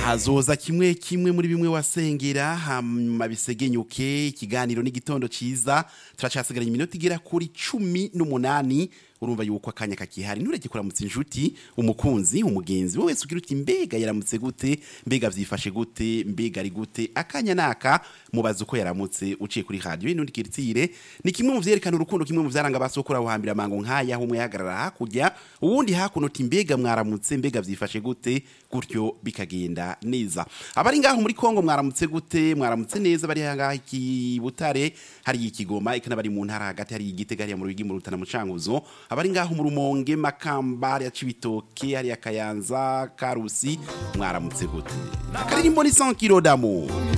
hazoza kimwe kimwe muri bimwe wasengera hama bisegenyuke ikiganiro n'igitondo ciza turacasigaranye iminota igera kuri cumi n'umunani urumva yuko akanya kakihari ntureke kuramutsa inshuti umukunzi umugenzi wowe wese ugira uti mbega yaramutse gute mbega vyifashe gute mbega ari gute akanya naka mubaza uko yaramutse uciye kuri radio inundi kiritsire ni kimwe mu vyerekana urukundo kimwe mu vyaranga basokora buhambira amango nkaya humwe yahagarara hakurya uwundi hakuno uti mbega mwaramutse mbega vyifashe gute gutyo bikagenda neza abari ngaho muri Kongo mwaramutse gute mwaramutse neza bari ngaho iki Butare hari ikigoma ikana bari mu ntara hagati hari igitega hari mu rugi mu rutana mu canguzo abari ngaho mu rumonge makamba hari cibitoke hari akayanza karusi mwaramutse gute akaririmbo ni 100 kilo d'amour